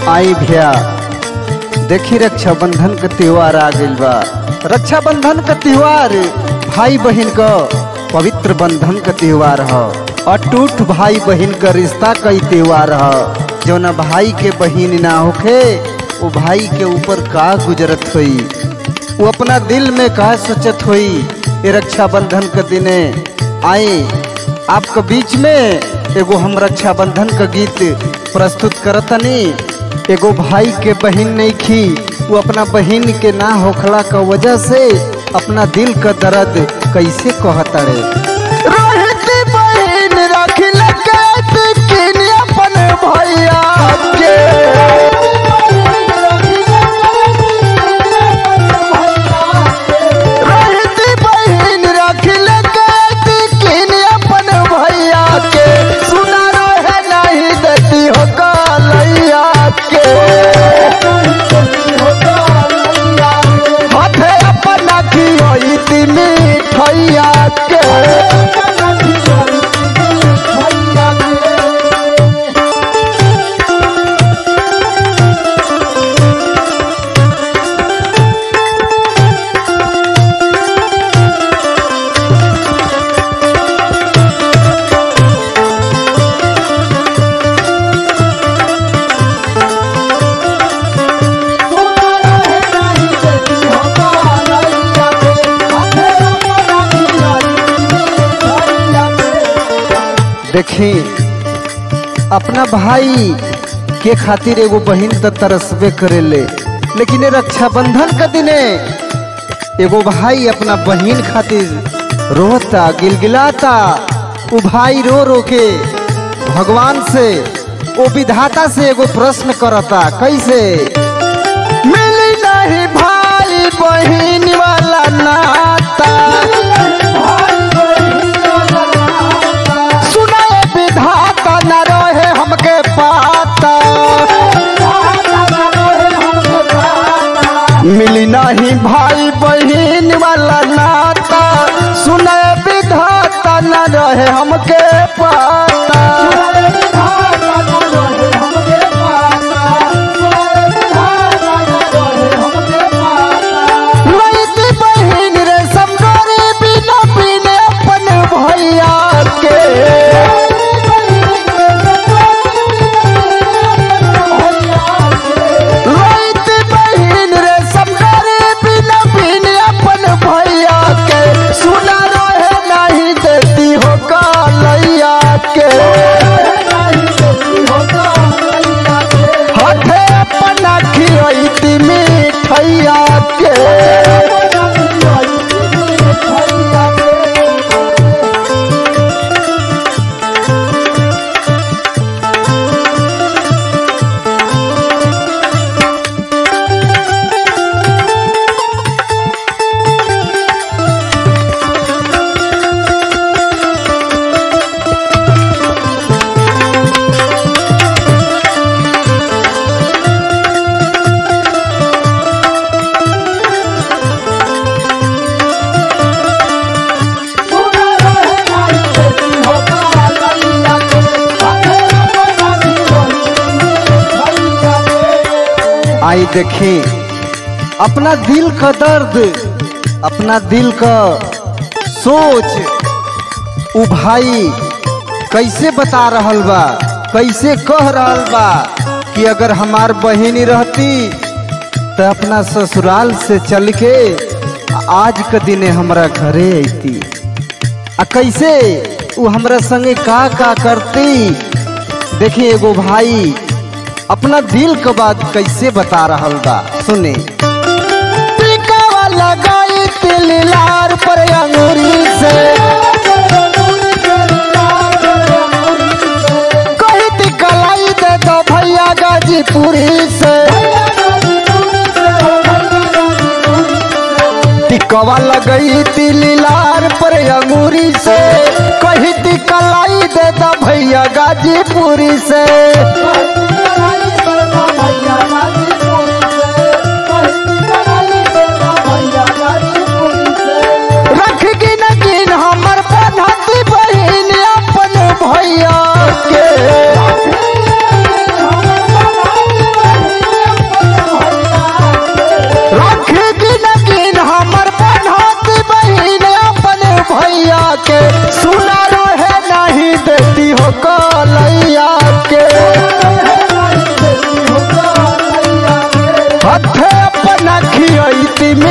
आई भैया देखी रक्षाबंधन का त्योहार आ गइल बा रक्षाबंधन का त्योहार भाई बहन का पवित्र बंधन का त्योहार ह अटूट भाई बहन का रिश्ता का ही त्योहार ह जौना भाई के बहन ना होखे वो भाई के ऊपर का गुजरत हुई वो अपना दिल में का सोचत हुई ये रक्षाबंधन के दिने आए आपके बीच में एगो हम रक्षाबंधन का गीत प्रस्तुत करतनी एगो भाई के बहन नहीं खी वो अपना बहन के ना होखला का वजह से अपना दिल का दर्द कैसे कहतड़े रहती बहन रखिल कैद किन अपन भैया के रहती बहन रखिल कैद किन अपन भैया के सुना रहे नहीं देती हो कालैया के हाथे अपना की होई ती मिठैया के देखी अपना भाई के खातिर एगो बहन तो तरसबे करेले लेकिन ये रक्षाबंधन के दिने एगो भाई अपना बहन खातिर रोता गिलगिलाता वो भाई रो रो के भगवान से वो विधाता से एगो प्रश्न करता कैसे मिली नहीं भाई बहन वाला नाता सुनाए विधाता न रहे हमके पाता मिली नहीं भाई बहन वाला नाता सुनाए विधाता न रहे हमके पाता लइती बहिन रे समगोरी बिना बिने अपन भैया के लइती बहिन रे समगोरी बिना बिने अपन भैया के सुना रहे नहीं देती हो कालैया के हाथे अपना खियती मिठैया के आई देखी अपना दिल का दर्द अपना दिल का सोच उ भाई कैसे बता रहल बा कैसे कह रहल बा कि अगर हमार बहिनी रहती तो अपना ससुराल से चल के आज के दिने हमरा घरे अती आ कैसे उ हमरा संगे का का करती देखी एगो भाई अपना दिल के बात कैसे बता रहल बा सुने टीकावा लगाई तिल लार पर अंगूरी से कही ती कलाई दे दो भैया गाजीपुरी से टिकवा लगई तिल लार पर अंगूरी से कही ती कलाई दे दो भैया गाजीपुरी से रख गिन गिन हमर पढ़ती बहिन अपन भैया के देती